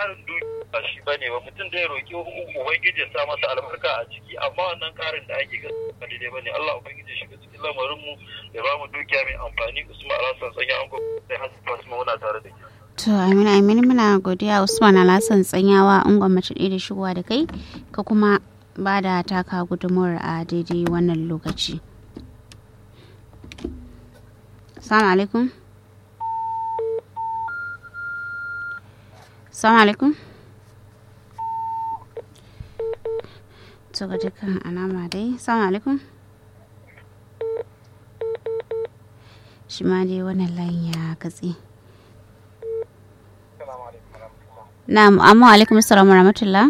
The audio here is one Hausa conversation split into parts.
ƙarin dukiya ba shi bane ba mutum da ya roki ubangiji ya sa masa albarka a ciki amma wannan ƙarin da ake ga ba daidai bane Allah ubangiji ya shiga cikin lamarin mu ya ba mu dukiya mai amfani Usman Alhassan sanya an gobe sai hasu Fatima muna tare da ke To Amina Amina muna godiya Usman Alhassan tsanyawa an gwamnati ɗaya da shigowa da kai ka kuma ba da taka gudunmuwar a daidai wannan lokaci. Assalamu alaikum. Assalamu alaikum. To ga dukkan alama dai. Assalamu alaikum. Shi ma dai wannan layin ya katse. Na'am, amma alaikum assalam wa rahmatullah.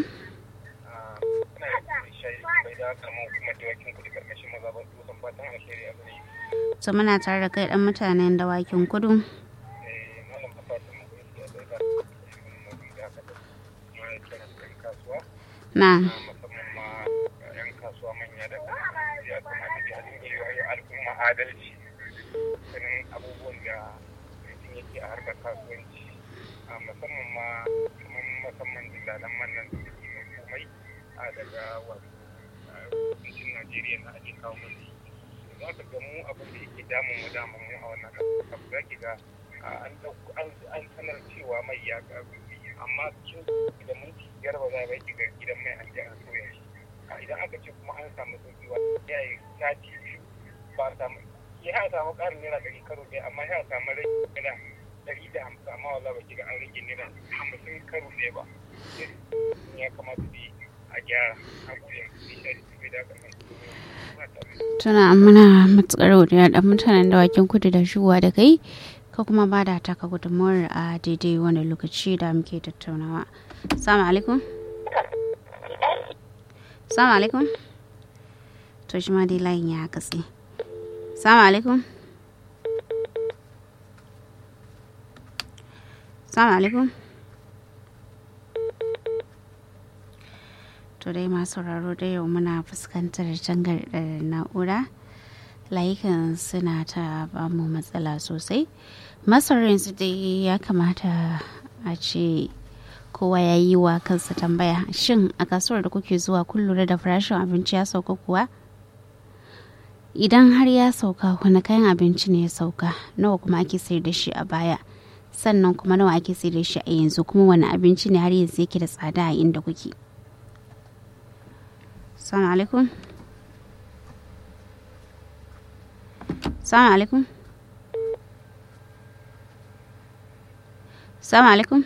To muna tare da kai dan mutanen dawakin kudu. Na. adalci ganin abubuwan da mutum yake a harkar kasuwanci a musamman ma kamar musamman dillalan mannan da suke mai komai a daga wato kudancin najeriya na ake kawo mai za ka ga mu abin da yake damun mu damun mu a wannan abu za ki ga an sanar cewa mai ya karu amma kin da minti biyar ba za a ki ga gidan mai an je an soya shi idan aka ce kuma an samu sauki wa ya yi sati biyu ba a samu ya samu ƙarin naira ɗari karo ɗaya amma ya samu rai naira ɗari da hamsin amma wala ba ga an rage naira hamsin karo ɗaya ba ya kamata da a gyara a gudun nishadi bai da kamar Tuna muna matuƙar godiya da mutanen dawakin kudu da shigowa da kai ka kuma ba da taka gudunmuwar a daidai wani lokaci da muke tattaunawa. Salamu alaikum. Salamu alaikum. To shi ma dai layin ya katse. Salamu alaikum. Salamu alaikum. To dai masu sauraro da yau muna fuskantar cangar na'ura. Layukan suna ta ba mu matsala sosai. Masarar su dai ya kamata a ce kowa ya yi wa kansa tambaya shin a kasuwar da kuke zuwa kun lura da farashin abinci ya sauka kuwa? idan har ya sauka wani kayan abinci ne ya sauka nawa kuma ake sayar da shi a baya sannan kuma nawa ake sayar da shi a yanzu kuma wani abinci ne har yanzu yake da tsada a inda kuke salamu alaikum salamu alaikum salamu alaikum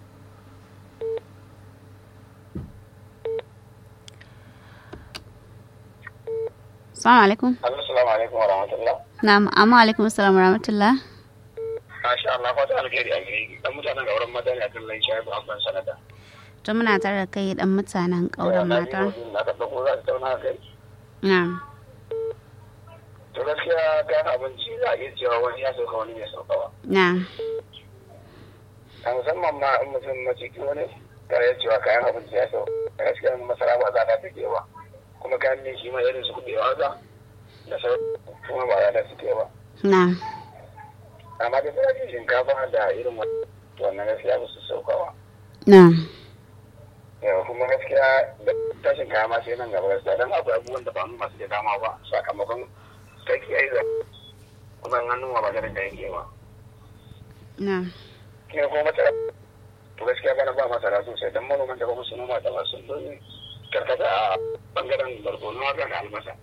Assalamu alaikum. Assalamu alaikum wa rahmatullah. Na'am, amma alaikum assalam wa rahmatullah. Masha Allah, fata alheri a gari. Dan mutanen gauran mata ne a kan lai shayi ba ban sanada. To muna tare da kai dan mutanen ƙauren mata. Na ka dauko za ta tauna kai. Na'am. To gaskiya kayan abinci za a iya cewa wani ya sauka wani bai sauka ba. Na'am. A musamman ma in mutum maciki wani ta iya cewa kayan abinci ya sauka. Gaskiya masara ba za ta take ba. kuma kayan ne shi ma irin su kuɗewa za da sauran kuma ba za ta suke ba. Na'am. Amma da farashin shinkafa da irin wannan gaskiya ba su saukawa. Na'am. Yau kuma gaskiya da tashin kaya ma sai nan gaba gaskiya don akwai abubuwan da ba mu masu da dama ba sakamakon sarki aiza kuma an hannu ba da da yanke ba. Na'am. Kina kuma masara to gaskiya bana ba masara sosai don manoman da kuma su noma da masu don karkata a bangaren barkono haka da albasa.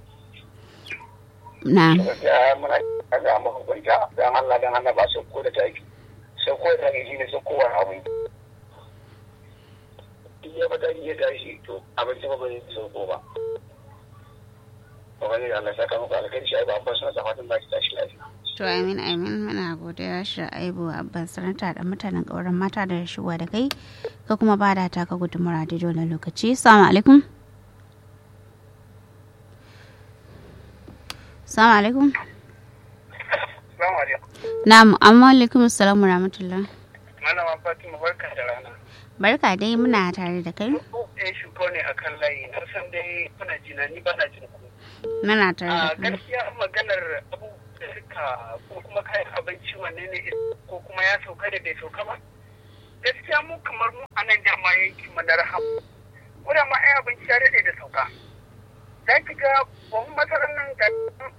Na'am. Gaskiya muna ga mahukunta don Allah don Allah ba su ko da taki. Sai ko da taki shine sai kowane abu. Duk ya bata ya tashi to abinci ba bai sauko ba. Ba ne Allah saka muku alkhairi shi ba ba suna fatan ba ki tashi lafiya. To amin amin muna godiya shi aibu abban sanata da mutanen ƙauren mata da shigowa da kai ka kuma ba da taka gudunmawar da dole lokaci. Assalamu alaikum. Assalamu alaikum. Assalamu alaikum. Na'am, amma alaikum assalamu rahmatullah. Malama Fatima barka da rana. Barka dai muna tare da kai. Eh shugo ne akan layi na san dai kuna jina ni ba na jin ku. Muna tare da A kai. gaskiya maganar abubuwa da suka ko kuma kayan abinci wanne ne ko kuma ya sauka da bai sauka ba. Gaskiya mu kamar mu a mu na rahama ko da ma ai abinci ya daɗe da sauka za ki ga buhun masarar nan ga